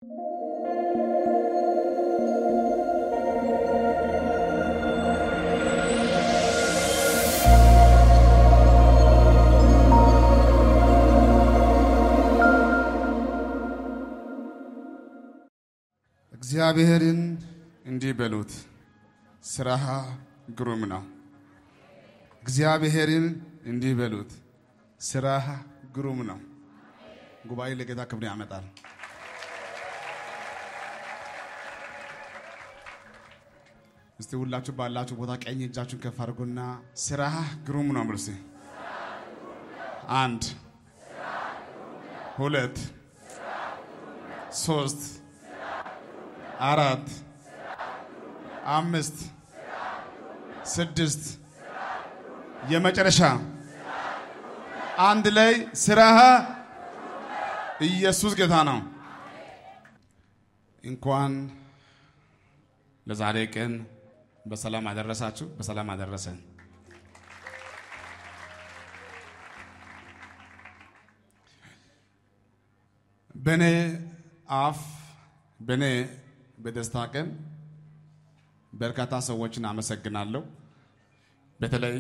እግዚአብሔርን እንዲህ በሉት፣ ስራህ ግሩም ነው። እግዚአብሔርን እንዲህ በሉት፣ ስራህ ግሩም ነው። ጉባኤ ለጌታ ክብር ያመጣል። እስቲ ሁላችሁ ባላችሁ ቦታ ቀኝ እጃችሁን ከፍ አድርጉና ስራህ ግሩም ነው ብሉ። እስቲ አንድ ሁለት ሶስት አራት አምስት ስድስት የመጨረሻ አንድ ላይ ስራህ ኢየሱስ ጌታ ነው። እንኳን ለዛሬ ቀን በሰላም አደረሳችሁ፣ በሰላም አደረሰን። በእኔ አፍ በእኔ በደስታ ቀን በርካታ ሰዎችን አመሰግናለሁ። በተለይ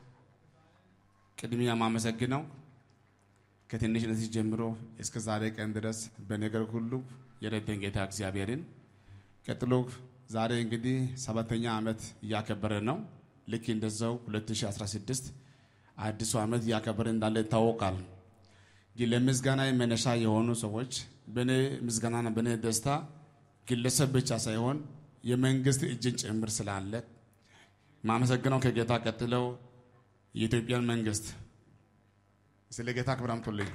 ቅድሚያ ማመሰግነው ከትንሽነት ጀምሮ እስከ ዛሬ ቀን ድረስ በነገር ሁሉ የረዳኝ ጌታ እግዚአብሔርን። ቀጥሎ ዛሬ እንግዲህ ሰባተኛ ዓመት እያከበረ ነው። ልክ እንደዛው 2016 አዲሱ ዓመት እያከበረ እንዳለ ይታወቃል። ግን ለምስጋና መነሻ የሆኑ ሰዎች በእኔ ምስጋናና በእኔ ደስታ ግለሰብ ብቻ ሳይሆን የመንግስት እጅን ጭምር ስላለ ማመሰግነው ከጌታ ቀጥለው የኢትዮጵያን መንግስት ስለ ጌታ ክብር አምጡልኝ።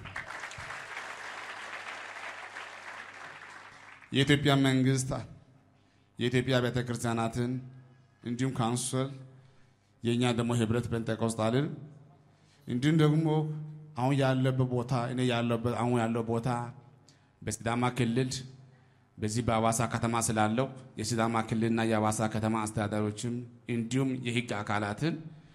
የኢትዮጵያ መንግስት የኢትዮጵያ ቤተ ክርስቲያናትን እንዲሁም ካውንስል የእኛ ደግሞ ህብረት ጴንጤቆስጣልን እንዲሁም ደግሞ አሁን ያለበት ቦታ እኔ ያለበት አሁን ያለው ቦታ በሲዳማ ክልል በዚህ በአዋሳ ከተማ ስላለው የሲዳማ ክልልና የአዋሳ ከተማ አስተዳዳሪዎችም እንዲሁም የህግ አካላትን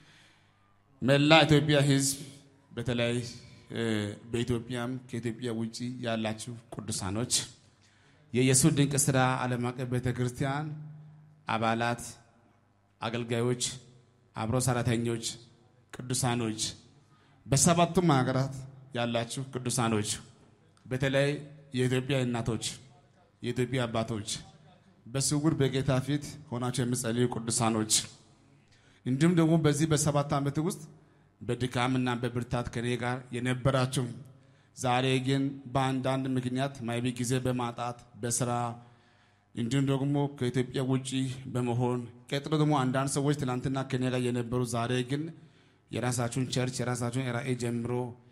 መላ ኢትዮጵያ ህዝብ በተለይ በኢትዮጵያም ከኢትዮጵያ ውጭ ያላችሁ ቅዱሳኖች የኢየሱስ ድንቅ ስራ ዓለም አቀፍ ቤተ ክርስቲያን አባላት፣ አገልጋዮች፣ አብሮ ሰራተኞች፣ ቅዱሳኖች በሰባቱም ሀገራት ያላችሁ ቅዱሳኖች በተለይ የኢትዮጵያ እናቶች የኢትዮጵያ አባቶች በስውር በጌታ ፊት ሆናቸው የምጸልዩ ቅዱሳኖች እንዲሁም ደግሞ በዚህ በሰባት ዓመት ውስጥ በድካምና በብርታት ከኔ ጋር የነበራችሁ ዛሬ ግን በአንዳንድ ምክንያት ማይቢ ጊዜ በማጣት በስራ እንዲሁም ደግሞ ከኢትዮጵያ ውጭ በመሆን ቀጥሎ ደግሞ አንዳንድ ሰዎች ትናንትና ከኔ ጋር የነበሩ ዛሬ ግን የራሳችሁን ቸርች የራሳችሁን ራእይ ጀምሮ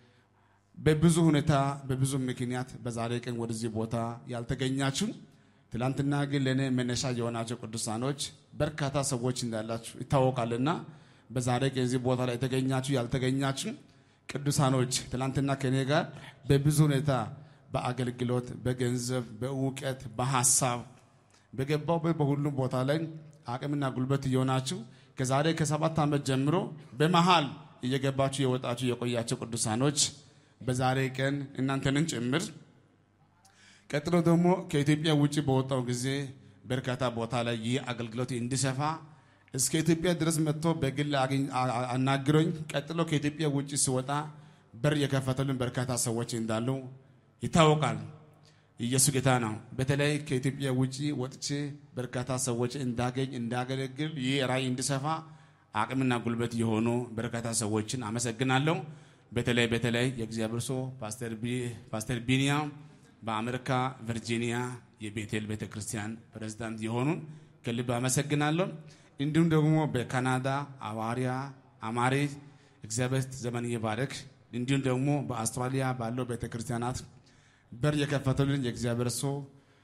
በብዙ ሁኔታ በብዙ ምክንያት በዛሬ ቀን ወደዚህ ቦታ ያልተገኛችሁ ትላንትና ግን ለእኔ መነሻ የሆናቸው ቅዱሳኖች በርካታ ሰዎች እንዳላችሁ ይታወቃልና በዛሬ ቀን እዚህ ቦታ ላይ የተገኛችሁ ያልተገኛችሁ ቅዱሳኖች ትላንትና ከእኔ ጋር በብዙ ሁኔታ በአገልግሎት፣ በገንዘብ፣ በእውቀት፣ በሀሳብ በገባው በሁሉም ቦታ ላይ አቅምና ጉልበት እየሆናችሁ ከዛሬ ከሰባት ዓመት ጀምሮ በመሃል እየገባችሁ የወጣችሁ የቆያቸው ቅዱሳኖች በዛሬ ቀን እናንተንን ጭምር ቀጥሎ ደግሞ ከኢትዮጵያ ውጭ በወጣው ጊዜ በርካታ ቦታ ላይ ይህ አገልግሎት እንዲሰፋ እስከ ኢትዮጵያ ድረስ መጥቶ በግል አናግሮኝ ቀጥሎ ከኢትዮጵያ ውጭ ሲወጣ በር የከፈተልን በርካታ ሰዎች እንዳሉ ይታወቃል። ኢየሱስ ጌታ ነው። በተለይ ከኢትዮጵያ ውጭ ወጥቼ በርካታ ሰዎች እንዳገኝ እንዳገለግል ይህ ራእይ እንዲሰፋ አቅምና ጉልበት የሆኑ በርካታ ሰዎችን አመሰግናለሁ። በተለይ በተለይ የእግዚአብሔር ሰው ፓስተር ቢኒያም በአሜሪካ ቨርጂኒያ የቤቴል ቤተ ክርስቲያን ፕሬዝዳንት የሆኑ ከልብ አመሰግናለሁ። እንዲሁም ደግሞ በካናዳ አዋሪያ አማሬ እግዚአብሔር ዘመን ይባርክ። እንዲሁም ደግሞ በአውስትራሊያ ባለው ቤተ ክርስቲያናት በር የከፈተልን የእግዚአብሔር ሰው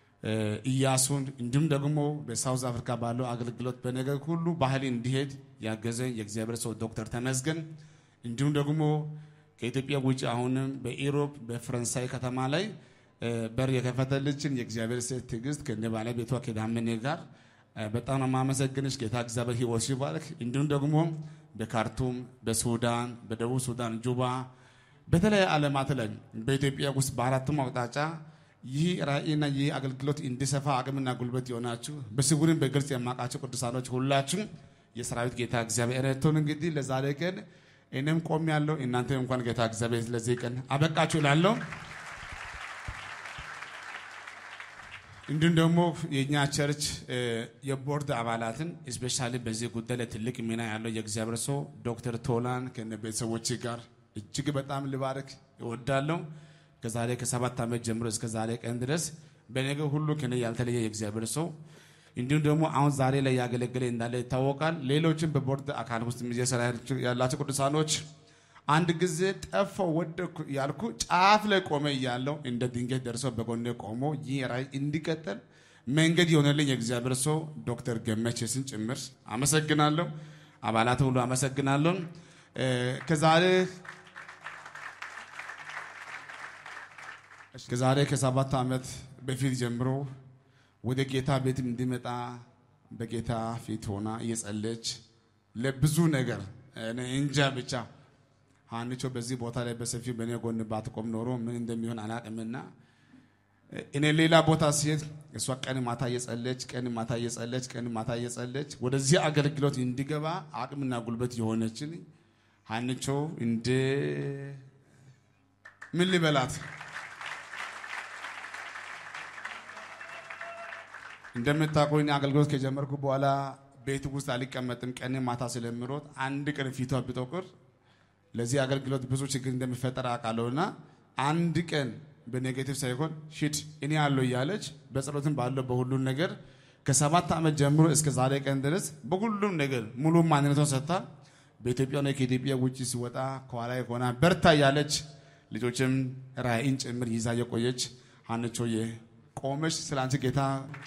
እያሱን እንዲሁም ደግሞ በሳውዝ አፍሪካ ባለው አገልግሎት በነገር ሁሉ ባህል እንዲሄድ ያገዘኝ የእግዚአብሔር ሰው ዶክተር ተመስገን እንዲሁም ደግሞ ከኢትዮጵያ ውጭ አሁንም በኢሮፕ በፈረንሳይ ከተማ ላይ በር የከፈተልችን የእግዚአብሔር ሴት ትዕግስት ከነ ባለቤቷ ከዳመኔ ጋር በጣም ነው የማመሰግንሽ። ጌታ እግዚአብሔር ሕይወት ይባርክ። እንዲሁም ደግሞ በካርቱም፣ በሱዳን፣ በደቡብ ሱዳን ጁባ፣ በተለያዩ ዓለማት ላይ በኢትዮጵያ ውስጥ በአራቱም አቅጣጫ ይህ ራእይና ይህ አገልግሎት እንዲሰፋ አቅምና ጉልበት የሆናችሁ በስውርም በግልጽ የማውቃቸው ቅዱሳኖች ሁላችሁም የሰራዊት ጌታ እግዚአብሔር ረድቶን እንግዲህ ለዛሬ ቀን እኔም ቆም ያለው እናንተ እንኳን ጌታ እግዚአብሔር ለዚህ ቀን አበቃችሁ እላለሁ። እንዲሁም ደግሞ የእኛ ቸርች የቦርድ አባላትን እስፔሻሊ በዚህ ጉዳይ ላይ ትልቅ ሚና ያለው የእግዚአብሔር ሰው ዶክተር ቶላን ከነ ቤተሰቦች ጋር እጅግ በጣም ልባርክ እወዳለሁ። ከዛሬ ከሰባት ዓመት ጀምሮ እስከ ዛሬ ቀን ድረስ በነገር ሁሉ ከነ ያልተለየ የእግዚአብሔር ሰው እንዲሁም ደግሞ አሁን ዛሬ ላይ ያገለገለ እንዳለ ይታወቃል። ሌሎችም በቦርድ አካል ውስጥ እየሰራ ያላቸው ቅዱሳኖች አንድ ጊዜ ጠፋው ወደኩ ያልኩ ጫፍ ላይ ቆመ እያለው እንደ ድንገት ደርሰው በጎኔ ቆሞ ይህ ራእይ እንዲቀጥል መንገድ የሆነልኝ የእግዚአብሔር ሰው ዶክተር ገመቼስን ጭምር አመሰግናለሁ። አባላት ሁሉ አመሰግናለሁ። ከዛሬ ከዛሬ ከሰባት ዓመት በፊት ጀምሮ ወደ ጌታ ቤትም እንዲመጣ በጌታ ፊት ሆና እየጸለች ለብዙ ነገር እንጃ ብቻ ሀንቾ በዚህ ቦታ ላይ በሰፊው በእኔ ጎን ባትቆም ኖሮ ምን እንደሚሆን አላቅምና እኔ ሌላ ቦታ ሲሄድ እሷ ቀን ማታ እየጸለች ቀን ማታ እየጸለች ቀን ማታ እየጸለች ወደዚህ አገልግሎት እንዲገባ አቅምና ጉልበት የሆነችን ሀንቾ እንደ ምን ልበላት እንደምታውቁኝ አገልግሎት ከጀመርኩ በኋላ ቤት ውስጥ አልቀመጥም። ቀን ማታ ስለምሮጥ አንድ ቀን ፊቷ ቢጠቁር ለዚህ አገልግሎት ብዙ ችግር እንደሚፈጠር አውቃለሁና አንድ ቀን በኔጌቲቭ ሳይሆን ሂድ እኔ አለው እያለች በጸሎትም ባለው በሁሉም ነገር ከሰባት ዓመት ጀምሮ እስከ ዛሬ ቀን ድረስ በሁሉም ነገር ሙሉ ማንነቷን ሰጥታ በኢትዮጵያ ነው ከኢትዮጵያ ውጭ ሲወጣ ከኋላ ሆና በርታ እያለች ልጆችም ራእይን ጭምር ይዛ የቆየች ሀንቾዬ ቆመች ስለ አንቺ ጌታ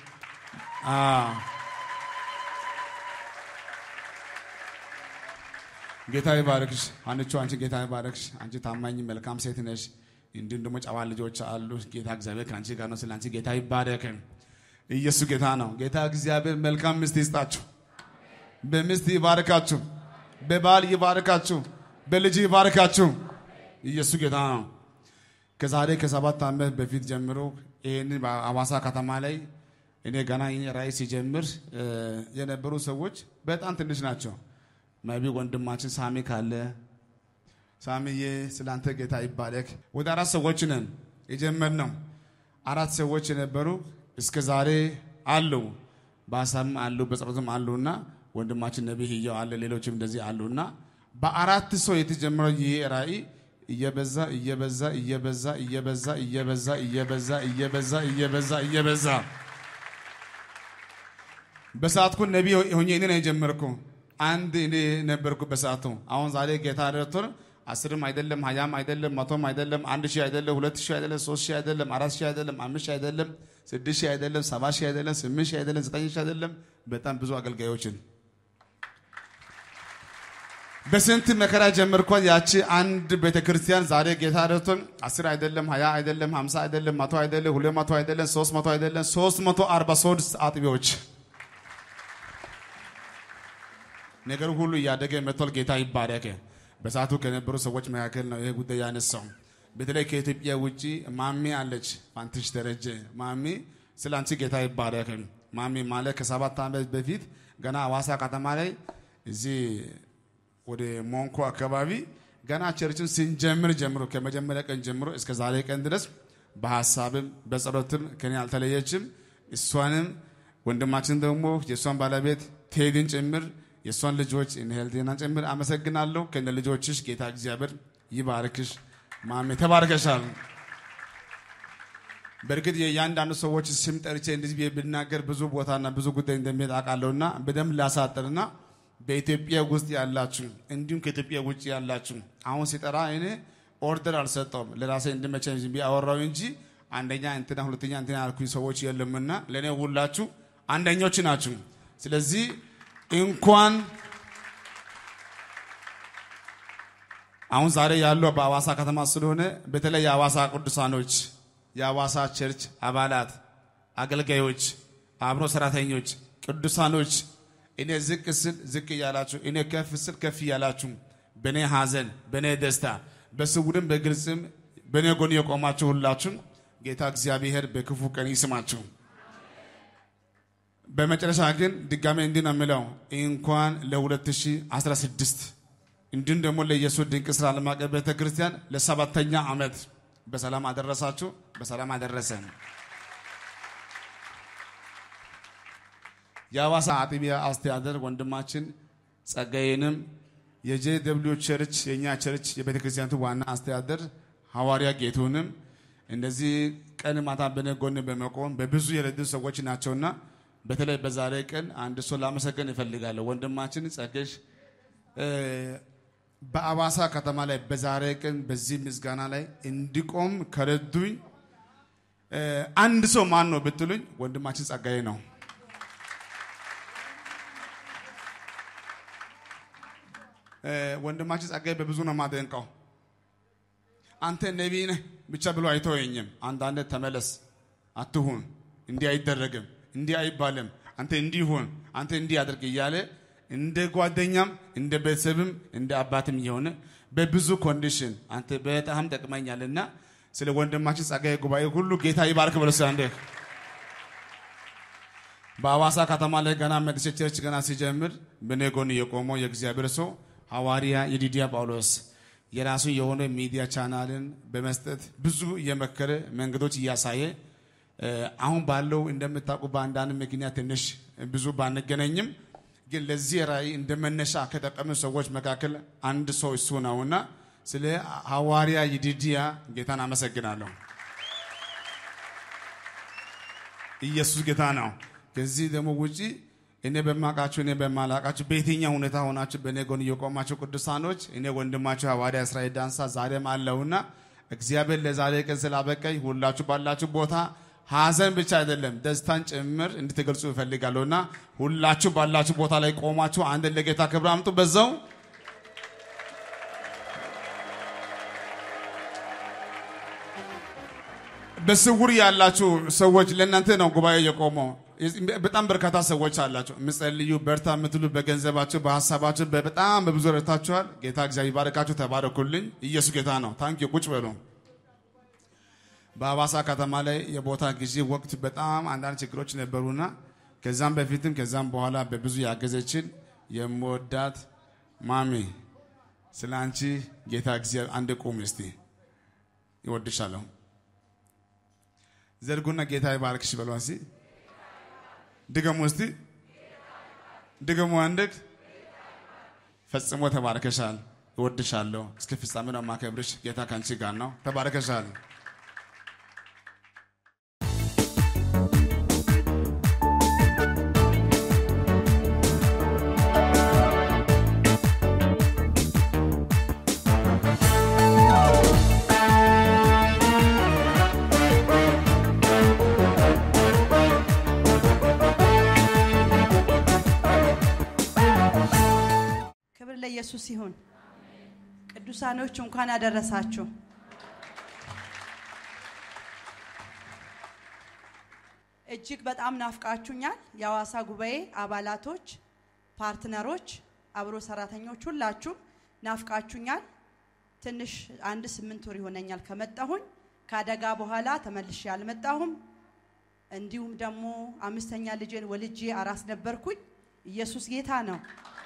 ጌታ ይባረክሽ አንቺ አንቺ ጌታ ይባረክሽ። አንቺ ታማኝ መልካም ሴት ነሽ። እንዲሁም ደግሞ ጨዋ ልጆች አሉ። ጌታ እግዚአብሔር ከአንቺ ጋር ነው። ስለ አንቺ ጌታ ይባረክ። ኢየሱስ ጌታ ነው። ጌታ እግዚአብሔር መልካም ሚስት ይስጣችሁ። በሚስት ይባርካችሁ፣ በባል ይባርካችሁ፣ በልጅ ይባርካችሁ። ኢየሱስ ጌታ ነው። ከዛሬ ከሰባት ዓመት በፊት ጀምሮ ይህን በአዋሳ ከተማ ላይ እኔ ገና ራእይ ሲጀምር የነበሩ ሰዎች በጣም ትንሽ ናቸው። መቢ ወንድማችን ሳሚ ካለ ሳሚዬ ስላንተ ጌታ ይባረክ። ወደ አራት ሰዎች ነን የጀመርነው። አራት ሰዎች የነበሩ እስከ ዛሬ አሉ፣ በሀሳብም አሉ፣ በጸሎትም አሉና ወንድማችን ነቢይ ህያው አለ፣ ሌሎችም እንደዚህ አሉና በአራት ሰው የተጀመረው ይህ ራእይ እየበዛ እየበዛ እየበዛ እየበዛ እየበዛ እየበዛ እየበዛ እየበዛ እየበዛ በሰዓትኩ ነቢይ ሆኜ እኔ ነው የጀመርኩ አንድ እኔ ነበርኩ በሰዓቱ። አሁን ዛሬ ጌታ ረድቶን አስርም አይደለም ሀያም አይደለም መቶም አይደለም አንድ ሺህ አይደለም ሁለት ሺህ አይደለም ሶስት ሺህ አይደለም አራት ሺህ አይደለም አምስት ሺህ አይደለም ስድስት ሺህ አይደለም ሰባት ሺህ አይደለም ስምንት ሺህ አይደለም ዘጠኝ ሺህ አይደለም በጣም ብዙ አገልጋዮችን በስንት መከራ ጀመርኳት ያቺ አንድ ቤተክርስቲያን ዛሬ ጌታ ረድቶን አስር አይደለም ሀያ አይደለም ሀምሳ አይደለም መቶ አይደለም ሁለት መቶ አይደለም ሶስት መቶ አይደለም ሶስት መቶ አርባ ሶስት አጥቢዎች ነገር ሁሉ እያደገ መጥቷል። ጌታ ይባረክ። በሰዓቱ ከነበሩ ሰዎች መካከል ነው ይሄ ጉዳይ ያነሳው። በተለይ ከኢትዮጵያ ውጭ ማሚ አለች፣ ፋንትሽ ደረጀ ማሚ፣ ስለ አንቺ ጌታ ይባረክ። ማሚ ማለት ከሰባት ዓመት በፊት ገና አዋሳ ከተማ ላይ እዚህ ወደ ሞንኮ አካባቢ ገና ቸርችን ስንጀምር ጀምሮ ከመጀመሪያ ቀን ጀምሮ እስከ ዛሬ ቀን ድረስ በሀሳብም በጸሎትም ከኔ አልተለየችም። እሷንም ወንድማችን ደግሞ የእሷን ባለቤት ቴድን ጭምር የእሷን ልጆች ሄልቴናን ጭምር አመሰግናለሁ። ከነ ልጆችሽ ጌታ እግዚአብሔር ይባርክሽ። ማሜ ተባርከሻል። በእርግጥ የእያንዳንዱ ሰዎች ስም ጠርቼ እንደዚህ ብዬ ብናገር ብዙ ቦታና ብዙ ጉዳይ እንደሚሄድ አውቃለሁና በደንብ ላሳጥርና በኢትዮጵያ ውስጥ ያላችሁ እንዲሁም ከኢትዮጵያ ውጭ ያላችሁ አሁን ሲጠራ እኔ ኦርደር አልሰጠውም ለራሴ እንድመቸኝ ዝም ብዬ አወራሁ እንጂ አንደኛ እንትና ሁለተኛ እንትና ያልኩኝ ሰዎች የለምና ለእኔ ሁላችሁ አንደኞች ናችሁ። ስለዚህ እንኳን አሁን ዛሬ ያለው በአዋሳ ከተማ ስለሆነ በተለይ የአዋሳ ቅዱሳኖች፣ የአዋሳ ቸርች አባላት፣ አገልጋዮች፣ አብሮ ሰራተኞች፣ ቅዱሳኖች እኔ ዝቅ ስል ዝቅ እያላችሁ እኔ ከፍ ስል ከፍ እያላችሁ በእኔ ሐዘን በእኔ ደስታ በስውርም በግልጽም በእኔ ጎን የቆማችሁ ሁላችሁም ጌታ እግዚአብሔር በክፉ ቀን ይስማችሁ። በመጨረሻ ግን ድጋሜ እንዲህ ነው የምለው እንኳን ለ2016 እንዲሁም ደግሞ ለኢየሱስ ድንቅ ስራ ዓለም አቀፍ ቤተ ክርስቲያን ለሰባተኛ ዓመት በሰላም አደረሳችሁ፣ በሰላም አደረሰን። የሐዋሳ አጥቢያ አስተዳደር ወንድማችን ጸጋዬንም የጄ ደብሊው ቸርች የእኛ ቸርች የቤተ ክርስቲያኒቱ ዋና አስተዳደር ሐዋርያ ጌቱንም እንደዚህ ቀን ማታ በኔ ጎን በመቆም በብዙ የረዱ ሰዎች ናቸውና በተለይ በዛሬ ቀን አንድ ሰው ላመሰገን እፈልጋለሁ። ወንድማችን ጸጋሽ በአዋሳ ከተማ ላይ በዛሬ ቀን በዚህ ምስጋና ላይ እንዲቆም ከረዱኝ አንድ ሰው ማን ነው ብትሉኝ ወንድማችን ጸጋዬ ነው። ወንድማችን ጸጋዬ በብዙ ነው የማደንቀው። አንተ ነቢይ ነህ ብቻ ብሎ አይተወኝም። አንዳንድ ተመለስ፣ አትሁን፣ እንዲህ አይደረግም፣ እንዲህ አይባልም፣ አንተ እንዲህ ሁን፣ አንተ እንዲህ አድርግ እያለ እንደ ጓደኛም እንደ ቤተሰብም እንደ አባትም የሆነ በብዙ ኮንዲሽን አንተ በጣም ጠቅመኛልና ስለ ወንድማችን ጸጋዬ ጉባኤ ሁሉ ጌታ ይባርክ ብለስ አንዴ በአዋሳ ከተማ ላይ ገና መድሴ ቸርች ገና ሲጀምር በኔ ጎን የቆመው የእግዚአብሔር ሰው ሐዋርያ የዲዲያ ጳውሎስ የራሱ የሆነ ሚዲያ ቻናልን በመስጠት ብዙ እየመከረ መንገዶች እያሳየ አሁን ባለው እንደምታውቁ በአንዳንድ ምክንያት ትንሽ ብዙ ባንገናኝም ግን ለዚህ ራእይ እንደ መነሻ ከጠቀሙ ሰዎች መካከል አንድ ሰው እሱ ነውና ስለ ሐዋርያ ይዲዲያ ጌታን አመሰግናለሁ። ኢየሱስ ጌታ ነው። ከዚህ ደግሞ ውጪ እኔ በማውቃችሁ እኔ በማላውቃችሁ በየትኛው ሁኔታ ሆናችሁ በእኔ ጎን እየቆማችሁ ቅዱሳኖች እኔ ወንድማችሁ ሐዋርያ እስራኤል ዳንሳ ዛሬም አለውና እግዚአብሔር ለዛሬ ቀን ስላበቀኝ ሁላችሁ ባላችሁ ቦታ ሐዘን ብቻ አይደለም ደስታን ጭምር እንድትገልጹ እፈልጋለሁና ሁላችሁ ባላችሁ ቦታ ላይ ቆማችሁ አንድ ለጌታ ክብር አምጡ። በዛው በስውር ያላችሁ ሰዎች ለእናንተ ነው ጉባኤ የቆመው። በጣም በርካታ ሰዎች አላቸው የምጸልዩ በርታ የምትሉ በገንዘባችሁ በሀሳባችሁ በጣም በብዙ ረድታችኋል። ጌታ እግዚአብሔር ይባርካችሁ። ተባረኩልኝ። ኢየሱስ ጌታ ነው። ታንኪ ቁጭ በሉ። በአዋሳ ከተማ ላይ የቦታ ጊዜ ወቅት በጣም አንዳንድ ችግሮች ነበሩና ከዛም በፊትም ከዛም በኋላ በብዙ ያገዘችን የምወዳት ማሚ ስለ አንቺ ጌታ እግዚአብሔር አንድ ቁም እስቲ ይወድሻለሁ። ዘርጉና ጌታ ይባርክሽ በሏ እስቲ ድገሙ እስቲ ድገሙ። አንድግ ፈጽሞ ተባርከሻል። እወድሻለሁ። እስከ ፍጻሜ ነው የማከብርሽ። ጌታ ከአንቺ ጋር ነው። ተባርከሻል። ክብር ለኢየሱስ ይሁን። ቅዱሳኖች እንኳን አደረሳችሁ። እጅግ በጣም ናፍቃችሁኛል። የሐዋሳ ጉባኤ አባላቶች፣ ፓርትነሮች፣ አብሮ ሰራተኞች ሁላችሁም ናፍቃችሁኛል። ትንሽ አንድ ስምንት ወር ይሆነኛል ከመጣሁኝ። ከአደጋ በኋላ ተመልሼ አልመጣሁም። እንዲሁም ደግሞ አምስተኛ ልጄን ወልጄ አራስ ነበርኩኝ። ኢየሱስ ጌታ ነው።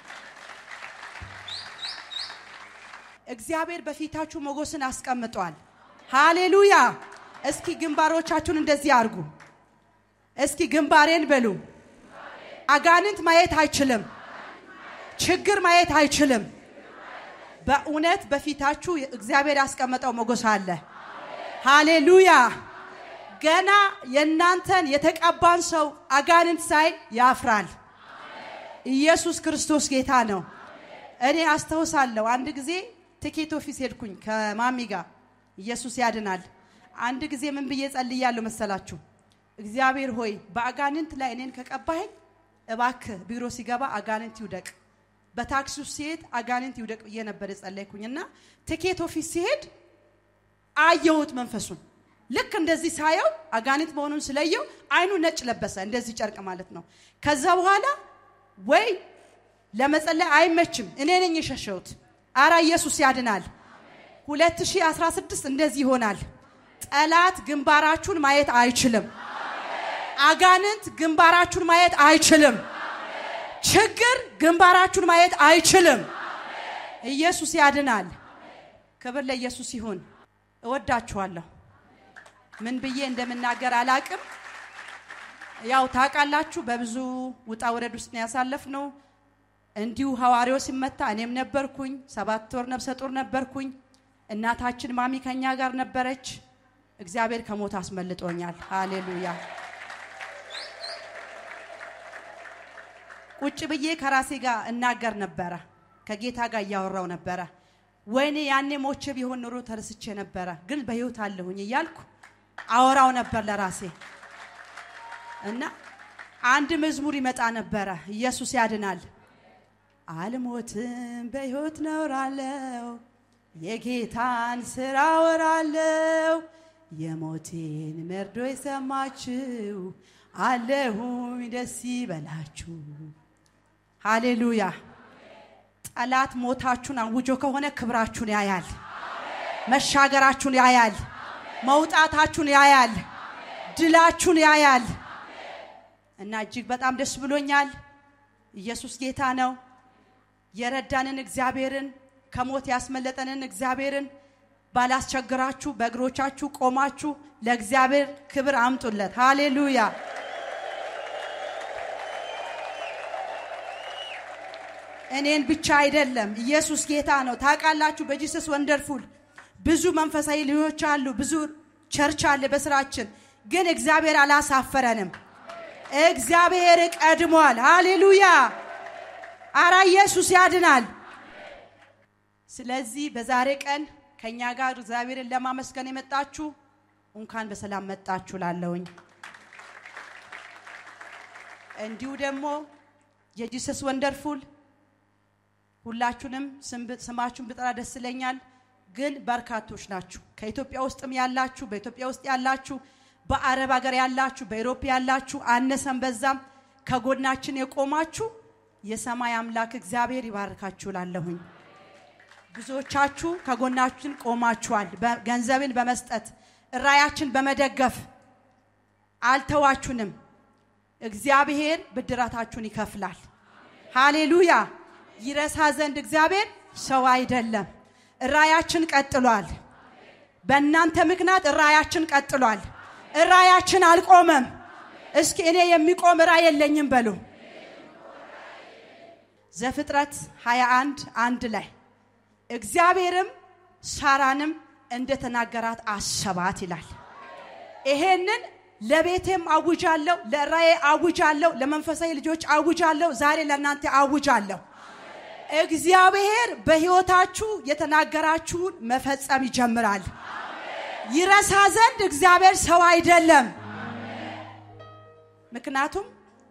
እግዚአብሔር በፊታችሁ ሞገስን አስቀምጧል። ሃሌሉያ! እስኪ ግንባሮቻችሁን እንደዚህ አድርጉ። እስኪ ግንባሬን በሉ። አጋንንት ማየት አይችልም። ችግር ማየት አይችልም። በእውነት በፊታችሁ እግዚአብሔር ያስቀመጠው ሞገስ አለ። ሃሌሉያ! ገና የእናንተን የተቀባን ሰው አጋንንት ሳይ ያፍራል። ኢየሱስ ክርስቶስ ጌታ ነው። እኔ አስታውሳለሁ አንድ ጊዜ ትኬት ኦፊስ ሄድኩኝ ከማሚ ጋር። ኢየሱስ ያድናል። አንድ ጊዜ ምን ብዬ ጸልያለሁ መሰላችሁ? እግዚአብሔር ሆይ በአጋንንት ላይ እኔን ከቀባኸኝ እባክህ ቢሮ ሲገባ አጋንንት ይውደቅ፣ በታክሲ ውስጥ ሲሄድ አጋንንት ይውደቅ ብዬ ነበር የጸለይኩኝ እና ትኬት ኦፊስ ሲሄድ አየሁት መንፈሱን። ልክ እንደዚህ ሳየው አጋንንት መሆኑን ስለየው አይኑ ነጭ ለበሰ፣ እንደዚህ ጨርቅ ማለት ነው። ከዛ በኋላ ወይ ለመጸለይ አይመችም፣ እኔ ነኝ የሸሸሁት። አራ ኢየሱስ ያድናል። 2016 እንደዚህ ይሆናል። ጠላት ግንባራችሁን ማየት አይችልም። አጋንንት ግንባራችሁን ማየት አይችልም። ችግር ግንባራችሁን ማየት አይችልም። ኢየሱስ ያድናል። ክብር ለኢየሱስ ይሁን። እወዳችኋለሁ። ምን ብዬ እንደምናገር አላቅም። ያው ታውቃላችሁ፣ በብዙ ውጣ ውረድ ውስጥ ነው ያሳለፍነው። እንዲሁ ሐዋርያው ሲመታ እኔም ነበርኩኝ። ሰባት ወር ነፍሰ ጡር ነበርኩኝ። እናታችን ማሚ ከኛ ጋር ነበረች። እግዚአብሔር ከሞት አስመልጦኛል። ሃሌሉያ። ቁጭ ብዬ ከራሴ ጋር እናገር ነበረ። ከጌታ ጋር እያወራው ነበረ። ወይኔ ያኔ ሞቼ ቢሆን ኑሮ ተረስቼ ነበረ፣ ግን በህይወት አለሁኝ እያልኩ አወራው ነበር ለራሴ እና አንድ መዝሙር ይመጣ ነበረ። ኢየሱስ ያድናል። አልሞትም በሕይወት ነውራለው የጌታን ስራ ወራለው የሞቴን መርዶ የሰማችሁ አለሁኝ ደስ ይበላችሁ። ሃሌሉያ። ጠላት ሞታችሁን አውጆ ከሆነ ክብራችሁን ያያል፣ መሻገራችሁን ያያል፣ መውጣታችሁን ያያል፣ ድላችሁን ያያል። እና እጅግ በጣም ደስ ብሎኛል። ኢየሱስ ጌታ ነው። የረዳንን እግዚአብሔርን ከሞት ያስመለጠንን እግዚአብሔርን ባላስቸግራችሁ በእግሮቻችሁ ቆማችሁ ለእግዚአብሔር ክብር አምጡለት። ሃሌሉያ። እኔን ብቻ አይደለም፣ ኢየሱስ ጌታ ነው። ታውቃላችሁ፣ በጂሰስ ወንደርፉል ብዙ መንፈሳዊ ልጆች አሉ፣ ብዙ ቸርች አለ በስራችን፣ ግን እግዚአብሔር አላሳፈረንም። እግዚአብሔር ቀድሟል። ሃሌሉያ። አራ ኢየሱስ ያድናል። ስለዚህ በዛሬ ቀን ከኛ ጋር እግዚአብሔርን ለማመስገን የመጣችሁ እንኳን በሰላም መጣችሁ ላለውኝ እንዲሁ ደግሞ የጂሰስ ወንደርፉል ሁላችሁንም ስማችሁን ብጠራ ደስ ይለኛል። ግን በርካቶች ናችሁ። ከኢትዮጵያ ውስጥም ያላችሁ፣ በኢትዮጵያ ውስጥ ያላችሁ፣ በአረብ ሀገር ያላችሁ፣ በኢሮፕ ያላችሁ፣ አነሰም በዛም ከጎናችን የቆማችሁ የሰማይ አምላክ እግዚአብሔር ይባርካችሁ ላለሁኝ። ብዙዎቻችሁ ከጎናችን ቆማችኋል። ገንዘብን በመስጠት ራያችን በመደገፍ አልተዋችሁንም። እግዚአብሔር ብድራታችሁን ይከፍላል። ሃሌሉያ። ይረሳ ዘንድ እግዚአብሔር ሰው አይደለም። ራያችን ቀጥሏል። በእናንተ ምክንያት ራያችን ቀጥሏል። ራያችን አልቆመም። እስኪ እኔ የሚቆም ራይ የለኝም በሉ። ዘፍጥረት 21 አንድ ላይ እግዚአብሔርም ሳራንም እንደተናገራት አሰባት ይላል። ይሄንን ለቤቴም አውጃለሁ፣ ለራዬ አውጃለሁ፣ ለመንፈሳዊ ልጆች አውጃለሁ፣ ዛሬ ለእናንተ አውጃለሁ። እግዚአብሔር በሕይወታችሁ የተናገራችሁን መፈጸም ይጀምራል። ይረሳ ዘንድ እግዚአብሔር ሰው አይደለም። ምክንያቱም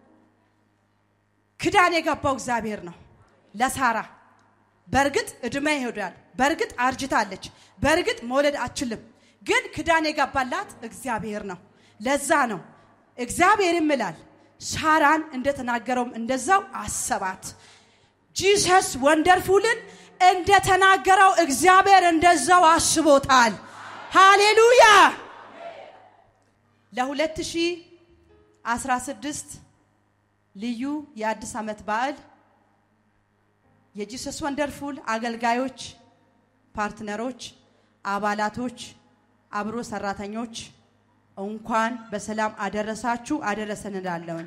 ክዳን የገባው እግዚአብሔር ነው ለሳራ። በእርግጥ እድሜ ይሄዳል፣ በእርግጥ አርጅታለች፣ በእርግጥ መውለድ አችልም። ግን ክዳን የገባላት እግዚአብሔር ነው። ለዛ ነው እግዚአብሔርም ይላል ሳራን እንደተናገረውም እንደዛው አሰባት። ጂሰስ ወንደርፉልን እንደተናገረው እግዚአብሔር እንደዛው አስቦታል። ሃሌሉያ። ለ2016 ልዩ የአዲስ ዓመት በዓል የጂሰስ ወንደርፉል አገልጋዮች፣ ፓርትነሮች፣ አባላቶች፣ አብሮ ሰራተኞች እንኳን በሰላም አደረሳችሁ አደረሰን እላለሁኝ።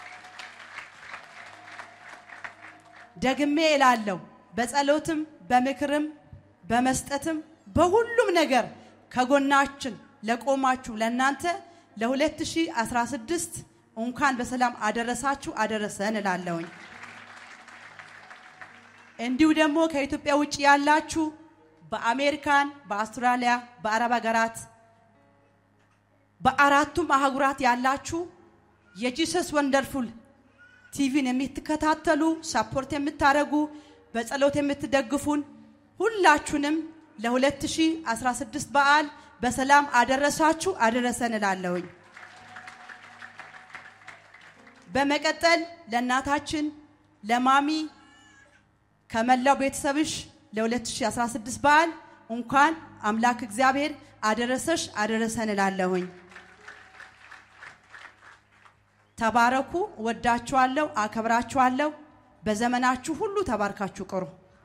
ደግሜ እላለሁ በጸሎትም በምክርም በመስጠትም በሁሉም ነገር ከጎናችን ለቆማችሁ ለእናንተ ለ2016 እንኳን በሰላም አደረሳችሁ አደረሰን እላለሁኝ። እንዲሁ ደግሞ ከኢትዮጵያ ውጭ ያላችሁ በአሜሪካን፣ በአውስትራሊያ፣ በአረብ ሀገራት በአራቱም አህጉራት ያላችሁ የጂሰስ ወንደርፉል ቲቪን የምትከታተሉ ሳፖርት የምታደርጉ በጸሎት የምትደግፉን ሁላችሁንም ለ2016 በዓል በሰላም አደረሳችሁ አደረሰን እላለሁኝ። በመቀጠል ለእናታችን ለማሚ ከመላው ቤተሰብሽ ለ2016 በዓል እንኳን አምላክ እግዚአብሔር አደረሰሽ አደረሰን እላለሁኝ። ተባረኩ። ወዳችኋለሁ፣ አከብራችኋለሁ። በዘመናችሁ ሁሉ ተባርካችሁ ቅሩ።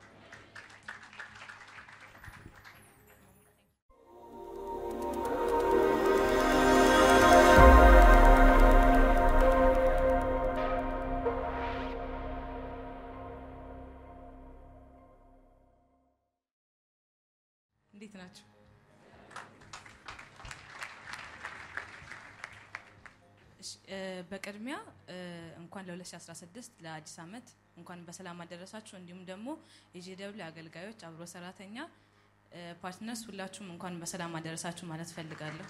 እንዴት ናቸው? እሺ፣ እ፣ በቅድሚያ እ፣ እንኳን ለ2016 ለአዲስ ዓመት እንኳን በሰላም አደረሳችሁ። እንዲሁም ደግሞ የጄደብሊው አገልጋዮች፣ አብሮ ሰራተኛ፣ እ፣ ፓርትነርስ ሁላችሁም እንኳን በሰላም አደረሳችሁ ማለት ፈልጋለሁ።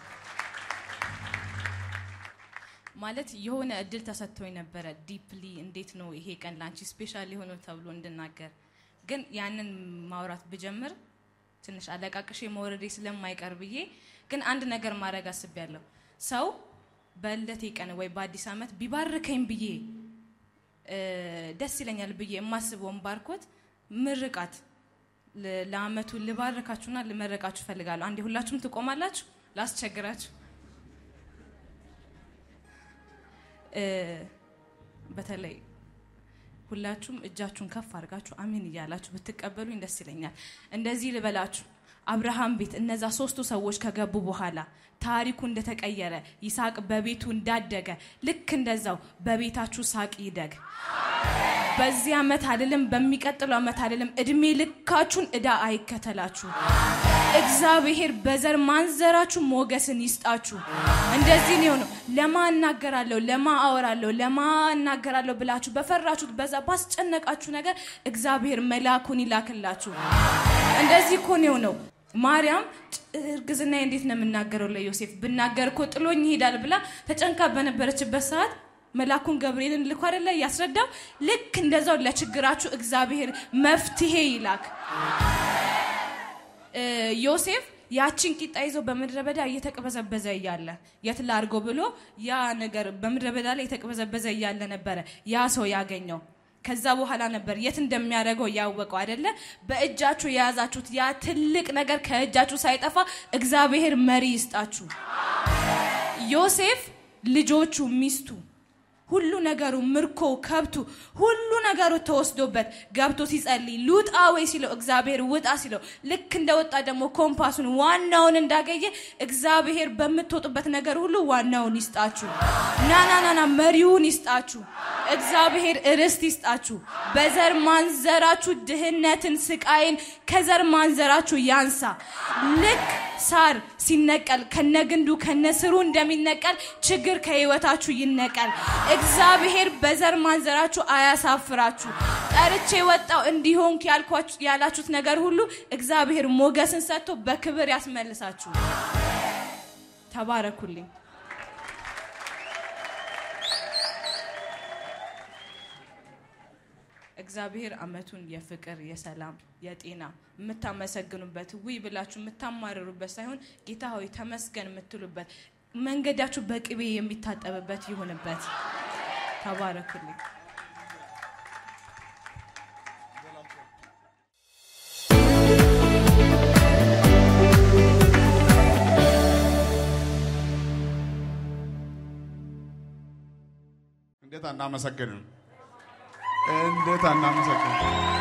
ማለት የሆነ እድል ተሰጥቶኝ ነበረ ዲፕሊ እንዴት ነው ይሄ ቀን ላንቺ ስፔሻል የሆነው ተብሎ እንድናገር ግን ያንን ማውራት ብጀምር ትንሽ አለቃቅሼ መውረዴ ስለማይቀር ብዬ ግን አንድ ነገር ማድረግ አስቤያለሁ። ሰው በልደቴ ቀን ወይ በአዲስ ዓመት ቢባርከኝ ብዬ እ፣ ደስ ይለኛል ብዬ የማስበውን ባርኮት ምርቃት ለ- ለአመቱ ልባርካችሁና ልመረቃችሁ እፈልጋለሁ። አንዴ ሁላችሁም ትቆማላችሁ፣ ላስቸግራችሁ። እ፣ በተለይ ሁላችሁም እጃችሁን ከፍ አድርጋችሁ አሜን እያላችሁ ብትቀበሉኝ ደስ ይለኛል። እንደዚህ ልበላችሁ፣ አብርሃም ቤት እነዛ ሶስቱ ሰዎች ከገቡ በኋላ ታሪኩ እንደተቀየረ ይስሐቅ በቤቱ እንዳደገ ልክ እንደዛው በቤታችሁ ሳቅ ይደግ። በዚህ ዓመት አይደለም፣ በሚቀጥለው ዓመት አይደለም፣ እድሜ ልካችሁን እዳ አይከተላችሁ። እግዚአብሔር በዘር ማንዘራችሁ ሞገስን ይስጣችሁ። እንደዚህ ነው የሆነው። ለማ እናገራለሁ፣ ለማ አወራለሁ፣ ለማ እናገራለሁ ብላችሁ በፈራችሁት በዛ ባስጨነቃችሁ ነገር እግዚአብሔር መልአኩን ይላክላችሁ። እንደዚህ እኮ ነው የሆነው። ማርያም እርግዝና እንዴት ነው የምናገረው ለዮሴፍ ብናገር እኮ ጥሎኝ ይሄዳል ብላ ተጨንቃ በነበረችበት ሰዓት መልአኩን ገብርኤልን ልኮ አይደለ ያስረዳው። ልክ እንደዛው ለችግራችሁ እግዚአብሔር መፍትሄ ይላክ። እ፣ ዮሴፍ ያችን ቂጣ ይዞ በምድረ በዳ እየተቅበዘበዘ እያለ የት ላድርጎ ብሎ ያ ነገር በምድረ በዳ ላይ የተቅበዘበዘ እያለ ነበረ ያ ሰው ያገኘው። ከዛ በኋላ ነበር የት እንደሚያደርገው ያወቀው አይደለ። በእጃችሁ የያዛችሁት ያ ትልቅ ነገር ከእጃችሁ ሳይጠፋ እግዚአብሔር መሪ ይስጣችሁ። ዮሴፍ ልጆቹ፣ ሚስቱ ሁሉ ነገሩ ምርኮ፣ ከብቱ፣ ሁሉ ነገሩ ተወስዶበት ገብቶ ሲጸልይ ልውጣ ወይ ሲለው እግዚአብሔር ውጣ ሲለው ልክ እንደወጣ ደግሞ ኮምፓሱን ዋናውን እንዳገኘ እግዚአብሔር በምትወጡበት ነገር ሁሉ ዋናውን ይስጣችሁ። ናናናና መሪውን ይስጣችሁ። እግዚአብሔር ርስት ይስጣችሁ። በዘር ማንዘራችሁ ድህነትን፣ ስቃይን ከዘር ማንዘራችሁ ያንሳ። ልክ ሳር ሲነቀል ከነግንዱ ከነስሩ እንደሚነቀል ችግር ከህይወታችሁ ይነቀል። እግዚአብሔር በዘር ማንዘራችሁ አያሳፍራችሁ። ጠርቼ ወጣው እንዲሆን ያላችሁት ነገር ሁሉ እግዚአብሔር ሞገስን ሰጥቶ በክብር ያስመልሳችሁ። ተባረኩልኝ። እግዚአብሔር አመቱን የፍቅር፣ የሰላም፣ የጤና የምታመሰግኑበት ውይ ብላችሁ የምታማርሩበት ሳይሆን ጌታ ሆይ ተመስገን የምትሉበት መንገዳችሁ በቅቤ የሚታጠብበት ይሁንበት። ተባረኩልኝ። እንዴት አናመሰግንም? እንዴት አናመሰግንም?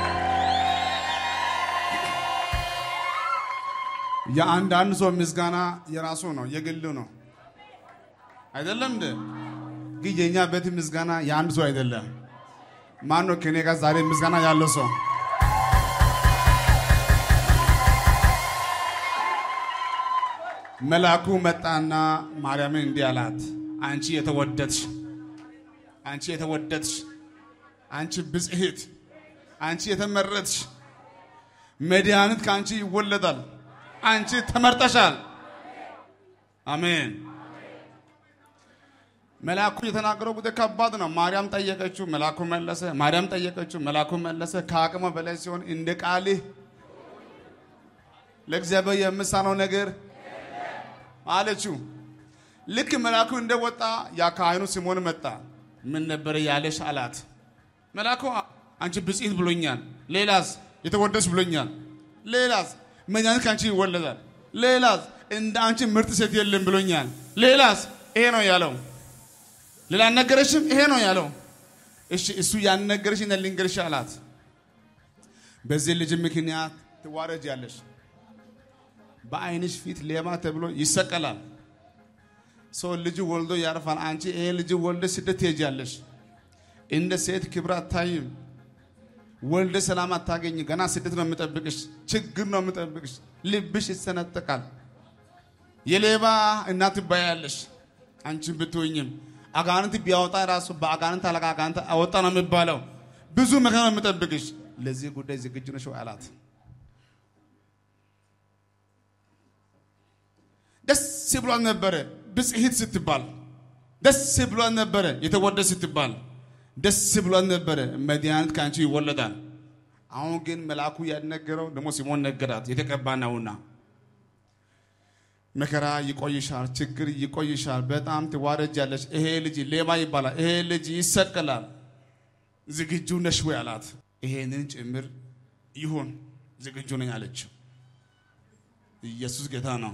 የአንዳንድ ሰው ምስጋና የራሱ ነው፣ የግሉ ነው አይደለም እንዴ? ግን የእኛ ቤት ምስጋና የአንድ ሰው አይደለም። ማን ነው ከኔ ጋር ዛሬ ምስጋና ያለው ሰው? መልአኩ መጣና ማርያምን እንዲህ አላት፣ አንቺ የተወደድሽ አንቺ የተወደድሽ አንቺ ብጽሕት አንቺ የተመረጥሽ መድኃኒት ከአንቺ ይወለዳል። አንቺ ተመርጠሻል። አሜን። መልአኩ የተናገረው ጉዳይ ከባድ ነው። ማርያም ጠየቀችው፣ መልአኩ መለሰ። ማርያም ጠየቀችው፣ መልአኩ መለሰ። ከአቅሟ በላይ ሲሆን እንደ ቃልህ ለእግዚአብሔር የምሳነው ነገር አለችው። ልክ መልአኩ እንደወጣ ያ ካህኑ ሲሞን መጣ። ምን ነበር ያለሽ አላት። መልአኩ አንቺ ብጽሕት ብሎኛል። ሌላስ? የተወደድሽ ብሎኛል። ሌላስ? መድኃኒት ከአንቺ ይወለዳል። ሌላስ? እንደ አንቺ ምርጥ ሴት የለም ብሎኛል። ሌላስ? ይሄ ነው ያለው። ሌላ አልነገረሽም? ይሄ ነው ያለው። እሺ እሱ ያልነገረሽ እና ልንገርሽ አላት። በዚህ ልጅ ምክንያት ትዋረጃለሽ። በአይንሽ ፊት ሌባ ተብሎ ይሰቀላል። ሰው ልጅ ወልዶ ያርፋል። አንቺ ይሄ ልጅ ወልደ ስደት ትሄጃለሽ። እንደ ሴት ክብር አታይም። ወልደ ሰላም አታገኝ። ገና ስደት ነው የምጠብቅሽ፣ ችግር ነው የምጠብቅሽ። ልብሽ ይሰነጠቃል። የሌባ እናት ትባያለሽ። አንቺን ብትሆኝም አጋንንት ቢያወጣ ራሱ በአጋንንት አለቃ አጋንንት አወጣ ነው የሚባለው። ብዙ መከራ ነው የምጠብቅሽ። ለዚህ ጉዳይ ዝግጁ ነሽ ወይ አላት። ደስ ብሏት ነበረ ብጽሂት ስትባል፣ ደስ ብሏት ነበረ የተወደደ ስትባል፣ ደስ ብሏት ነበረ መድኃኒት ከአንቺ ይወለዳል። አሁን ግን መልአኩ ያልነገረው ደግሞ ሲሞን ነገራት፣ የተቀባ ነውና መከራ ይቆይሻል፣ ችግር ይቆይሻል፣ በጣም ትዋረጃለሽ። ይሄ ልጅ ሌባ ይባላል፣ ይሄ ልጅ ይሰቀላል። ዝግጁ ነሽ ወይ አላት። ይሄንን ጭምር ይሁን ዝግጁ ነኝ አለችው። ኢየሱስ ጌታ ነው።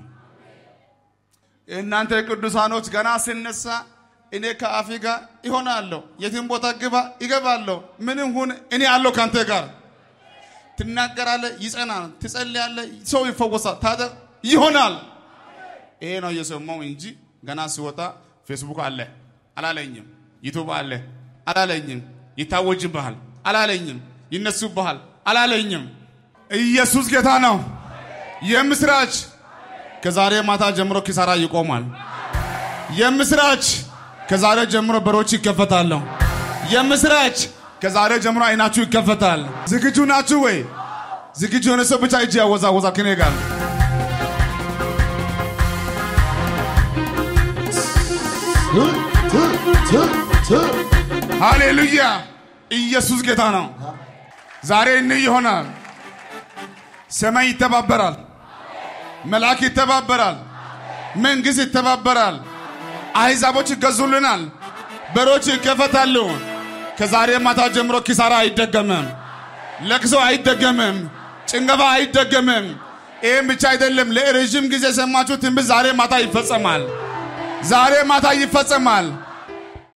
እናንተ ቅዱሳኖች ገና ስነሳ እኔ ከአፌ ጋር ይሆናለሁ፣ የትም ቦታ ግባ ይገባለሁ፣ ምንም ሁን እኔ አለሁ ከአንተ ጋር። ትናገራለህ፣ ይጸናል፣ ትጸልያለህ፣ ሰው ይፈወሳል፣ ታደ ይሆናል። ይሄ ነው እየሰማው እንጂ ገና ሲወጣ ፌስቡክ አለ አላለኝም፣ ዩቱብ አለ አላለኝም፣ ይታወጅብሃል አላለኝም፣ ይነሱብሃል አላለኝም። ኢየሱስ ጌታ ነው። የምስራች ከዛሬ ማታ ጀምሮ ኪሳራ ይቆማል። የምስራች ከዛሬ ጀምሮ በሮች ይከፈታሉ። የምስራች ከዛሬ ጀምሮ አይናችሁ ይከፈታል። ዝግጁ ናችሁ ወይ? ዝግጁ የሆነ ሰው ብቻ እጅ ያወዛወዛ ከኔ ጋር ሃሌሉያ! ኢየሱስ ጌታ ነው። ዛሬ እንይ ይሆናል። ሰማይ ይተባበራል፣ መልአክ ይተባበራል፣ መንግሥት ይተባበራል፣ አሕዛቦች ይገዙልናል፣ በሮች ይከፈታሉ። ከዛሬ ማታ ጀምሮ ኪሳራ አይደገምም፣ ለቅሶ አይደገምም፣ ጭንገፋ አይደገምም። ይህም ብቻ አይደለም፣ ለረዥም ጊዜ የሰማችሁ ትንቢት ዛሬ ማታ ይፈጸማል። ዛሬ ማታ ይፈጸማል።